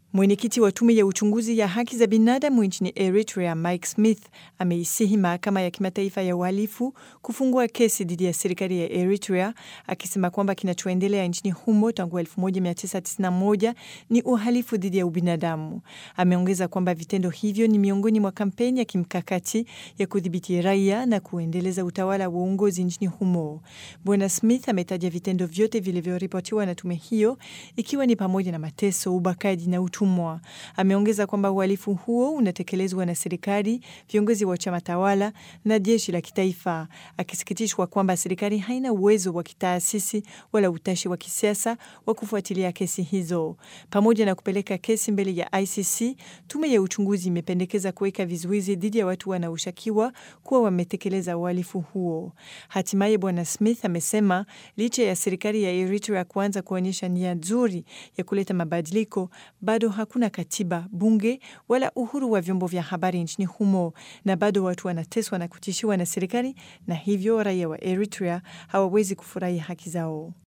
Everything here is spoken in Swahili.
Mwenyekiti wa tume ya uchunguzi ya haki za binadamu nchini Eritrea, Mike Smith, ameisihi mahakama ya kimataifa ya uhalifu kufungua kesi dhidi ya serikali ya Eritrea, akisema kwamba kinachoendelea nchini humo tangu 1991 ni uhalifu dhidi ya ubinadamu. Ameongeza kwamba vitendo hivyo ni miongoni mwa kampeni ya kimkakati ya kudhibiti raia na kuendeleza utawala wa uongozi nchini humo. Bwana Smith ametaja vitendo vyote vilivyoripotiwa na tume hiyo, ikiwa ni pamoja na mateso, ubakaji na utumwa. Ameongeza kwamba uhalifu huo unatekelezwa na serikali, viongozi wa chama tawala na jeshi la kitaifa, akisikitishwa kwamba serikali haina uwezo wa kitaasisi wala utashi wa kisiasa wa kufuatilia kesi hizo. Pamoja na kupeleka kesi mbele ya ICC, tume ya uchunguzi imependekeza kuweka vizuizi dhidi ya watu wanaoshukiwa kuwa wametekeleza uhalifu huo. Hatimaye Bwana Smith amesema licha ya serikali ya Eritrea kuanza kuonyesha nia nzuri ya kuleta mabadiliko, bado hakuna katiba, bunge wala uhuru wa vyombo vya habari nchini humo, na bado watu wanateswa na kutishiwa na serikali, na hivyo raia wa Eritrea hawawezi kufurahia haki zao.